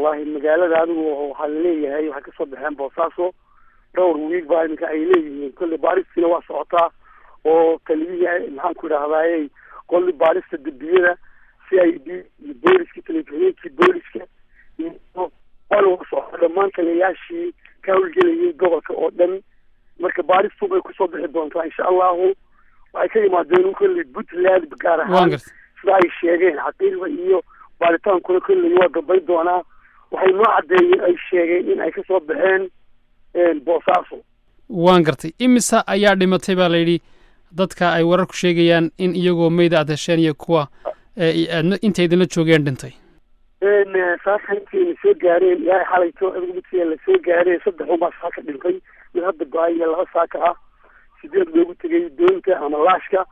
wallahi magaalada adigu waxaa laleeyahay waxay kasoo baxeen boosaaso dhowr wiig baa iminka ay leeyihiin kolley baaristiina waa socotaa oo taliyihii maxaan ku idhahdayey qolli baarista dembiyada c i d iyo booliska telefiheenkii booliska iyo waa socota dhammaan taliyayaashii ka howlgelayay gobolka oo dhan marka baaristu bay kusoo bixi doontaa insha allahu waxay ka yimaadeen kolley puntland gaar ahaan sida ay sheegeen xaqiiqda iyo baaritaankuna kolley waa dambayn doonaa waxay noo caddeeyeen ay sheegeen in ay kasoo baxeen boosaaso waan gartay imisa ayaa dhimatay baa layidhi dadka ay wararku sheegayaan in iyagoo meyda aad hesheen iyo kuwa inta idinla joogeen dhintay saaka intayna soo gaareen ilaahay xalayto midkiia la soo gaareen saddex unbaa saaka dhintay mid hadda go-ay iyo laba saaka ah sideed loogu tegay doonta ama laashka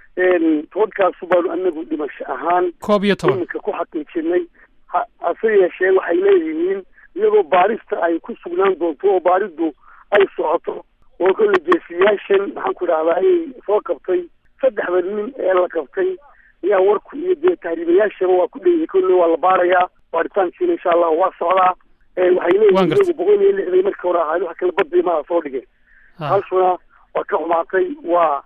tobankaasu baanu anagu dhimasho ahaan koob iyo toban iminka ku xaqiijinay hase yeeshee waxay leeyihiin iyadoo baarista ay ku sugnaan doonto oo baaridu ay socoto oo kolle geesiyaashan maxaan ku idhahdaa ayay soo qabtay saddexda nin ee la qabtay ayaa warku iyo dee tahriibayaashaba waa ku dheyahay kolle waa la baarayaa baaritaankiina insha allahu waa socdaa waxay leeyihiin iyagu boqol iyo lixday marka hore ahayd wax kala badbay maa soo dhigeen halshuna waa ka xumaatay waa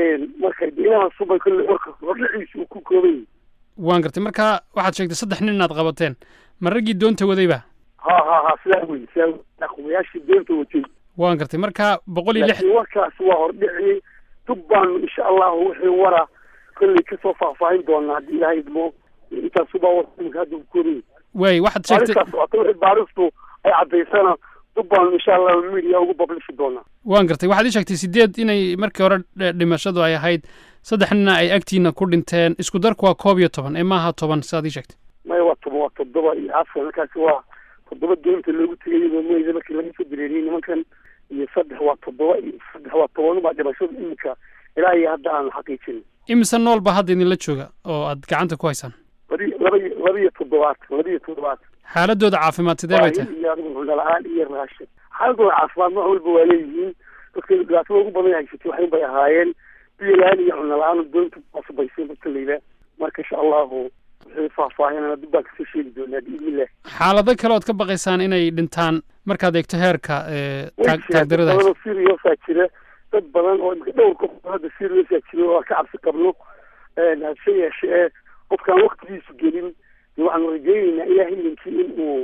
marka inahaasubay kolle warka hordhaciisa uu ku kooban yahay waan gartay marka waxaad sheegtay saddex nin inaad qabateen ma raggii doonta wadayba ha ha ha sidaa wey sidaa aqwayaashii doonta watay waan gartay marka boqol iyo lix warkaas waa hordhiciyey dub baanu insha allahu wixii wara kolley kasoo faahfaahin doonaa haddii ilaahay idmo intaasubaa warka hadda ku koobay waay waxaad sheegtay baaristaas socota wixii baaristu ay caddaysana dub baanu insha allahu media ugu bablishi doonaa waan gartay waxaad ii sheegtay sideed inay markii hore dhimashadu ay ahayd saddex nina ay agtiina ku dhinteen isku darku waa koob iyo toban ee maaha toban sidaad ii sheegtay maya waa toban waa toddoba iyo afar markaasi waa toddoba doonta loogu tegay iyadoo meyda markii laga soo dareeriyey nimankan iyo saddex waa toddoba iyo saddex waa toban baa dhimashada iminka ilaa iyo hadda aan xaqiijin imise nool baa hadda idinla jooga oo aad gacanta ku haysaan labi laba iyo laba iyo toddobaad laba iyo toddobaad xaaladooda caafimaad sidee bay tahay iyo adigu cunno la-aan iyo raashin xaaladooda caafimaad nooc walba waa leeyihiin dadka dhibaatada ugu badan haysatay waxin bay ahaayeen biyo la-aan iyo cunno la-aan doonta baasabaysay dadka layla marka insha allahu wixii faahfaahinana dib baan kasoo sheegi doonaa biidnillah xaalado kale ood ka baqaysaan inay dhintaan markaad eegto heerka taagdarada badan seriousaa jira dad badan oo imika dhowr qof hadda seriousaa jira oo aan ka cabsi qabno hase yeeshee qofkaan waktigiisu gelin waxaanu rajayneynaa ilaah ilinkii in uu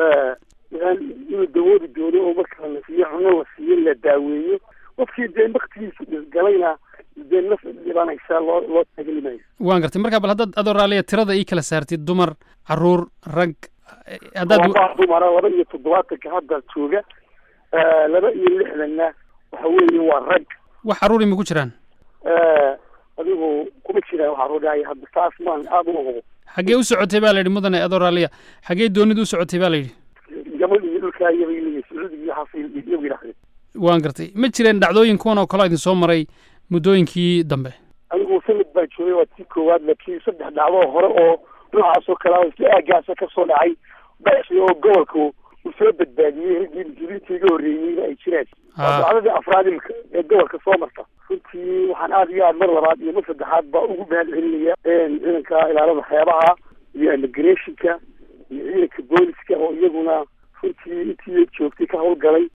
inuu dawoodi doono oo marka la siiyo cuno la siiyo la daaweeyo qofkii dee waktigiisu galayna dee naf dhibanaysa loo loo taageli maayo waan gartay marka bal haddaad adoo raaliya tirada ii kala saartid dumar caruur rag haddaad waa dumara laba iyo toddobaatanka hadda jooga laba iyo lixdanna waxa weeye waa rag wax caruuri ma ku jiraan adigu kuma jiraan waxa rodhaaya hadda taas maan aada u hubo xaggee u socotay baa la yidhi mudane adoo raaliya xaggee doonidu u socotay baa la yidhi yaman iyo dhulkaa iyabay leeyihin sacuudiga iyo xasil iyagu yidhahdeen waan gartay ma jireen dhacdooyin kuwan oo kale idin soo maray muddooyinkii dambe anigu sanad baa joogay waa tii koowaad laakiin saddex dhacdoo hore oo noocaas oo kale isla aagaasa kasoo dhacay basi oo gobolka uu soo badbaadiyey raggii muslimiinta iga horreeyeyna ay jiraan dacdadii afraad imika ee gobolka soo marta runtii waxaan aada iyo aad mar labaad iyo mar saddexaad baa ugu mahad celinaya ciidanka ilaalada xeebaha iyo immigrationka iyo ciidanka booliska oo iyaguna runtii intii joogtay ka howlgalay